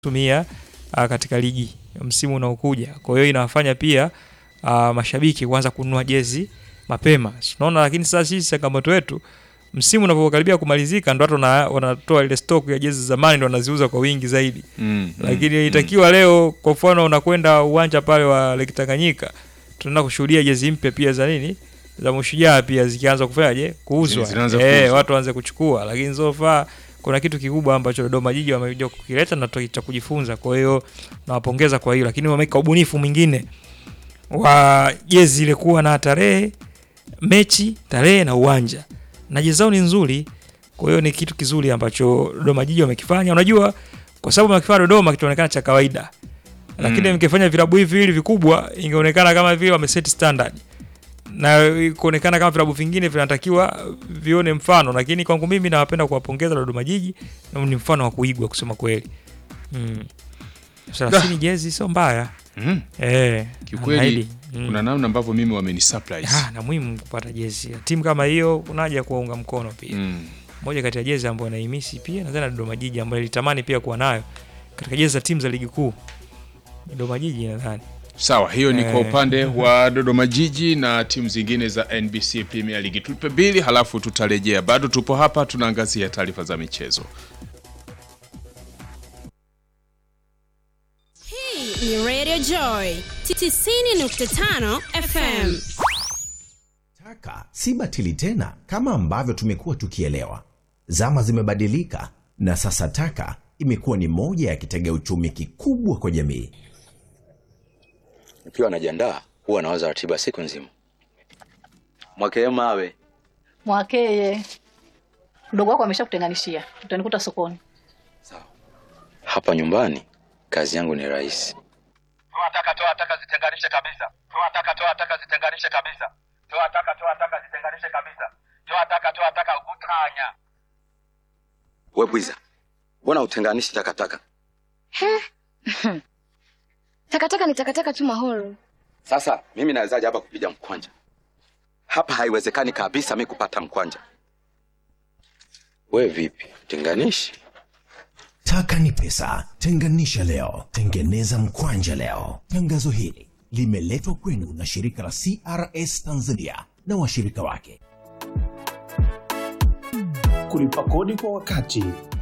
tumia uh, katika ligi msimu unaokuja. Kwa hiyo inawafanya pia uh, mashabiki kuanza kununua jezi mapema. Tunaona lakini sasa sisi changamoto yetu msimu unapokaribia kumalizika ndo watu wana- wanatoa ile stock ya jezi za zamani ndo wanaziuza kwa wingi zaidi. Mm, Lakini itakiwa leo kwa mfano unakwenda uwanja pale wa Lake Tanganyika tunaenda kushuhudia jezi mpya pia za nini? Za Mashujaa pia zikianza kufanyaje? Kuuzwa. Zinaanza Eh, kuuzwa. watu waanze kuchukua. Lakini so far kuna kitu kikubwa ambacho Dodoma Jiji wamekuja kukileta na cha kujifunza. Kwa hiyo nawapongeza kwa hiyo, lakini wameweka ubunifu mwingine wa jezi ile kuwa na tarehe, mechi, tarehe na uwanja, na jezi zao ni nzuri. Kwa hiyo ni kitu kizuri ambacho Dodoma Jiji wamekifanya. Unajua, kwa sababu wamekifanya Dodoma kitaonekana cha kawaida, lakini Mm. mkifanya vilabu hivi hivi vikubwa, ingeonekana kama vile wameset standard na kuonekana kama vilabu vingine vinatakiwa vione mfano, lakini kwangu mimi nawapenda kuwapongeza Dodoma Jiji na ni mfano wa kuigwa kusema kweli. Mm. Thelathini jezi sio mbaya Mm. eh, Kiukweli anaahidi. Mm. kuna namna ambavyo mimi wameni surprise. Ah, na muhimu kupata jezi ya timu kama hiyo, kuna haja ya kuwaunga mkono pia. Mm. Moja kati ya jezi ambayo naimisi pia nadhani na Dodoma Jiji ambayo nilitamani pia kuwa nayo katika jezi za timu za ligi kuu. Dodoma Jiji nadhani. Sawa, hiyo ni kwa Eh. upande wa Dodoma Jiji na timu zingine za NBC Premier League. Tupe bili halafu tutarejea. Bado tupo hapa tunaangazia taarifa za michezo. Hii ni Radio Joy 90.5 FM. Taka si batili tena kama ambavyo tumekuwa tukielewa. Zama zimebadilika na sasa taka imekuwa ni moja ya kitega uchumi kikubwa kwa jamii. Nikiwa najiandaa huwa nawaza ratiba siku nzima. Mwakee mawe Mwakeye, mdogo wako ameshakutenganishia, utanikuta sokoni. hapa nyumbani, kazi yangu ni rahisi. toa taka toa taka zitenganishe kabisa toa taka toa taka zitenganishe kabisa toa taka toa taka zitenganishe kabisa toa taka toa taka utanya We bwiza, mbona utenganishi takataka? Takataka ni takataka tu mahoro. Sasa mimi nawezaje hapa kupiga mkwanja? Hapa haiwezekani kabisa mi kupata mkwanja. We vipi, tenganishi? Taka ni pesa, tenganisha leo, tengeneza mkwanja leo. Tangazo hili limeletwa kwenu na shirika la CRS Tanzania na washirika wake. Kulipa kodi kwa wakati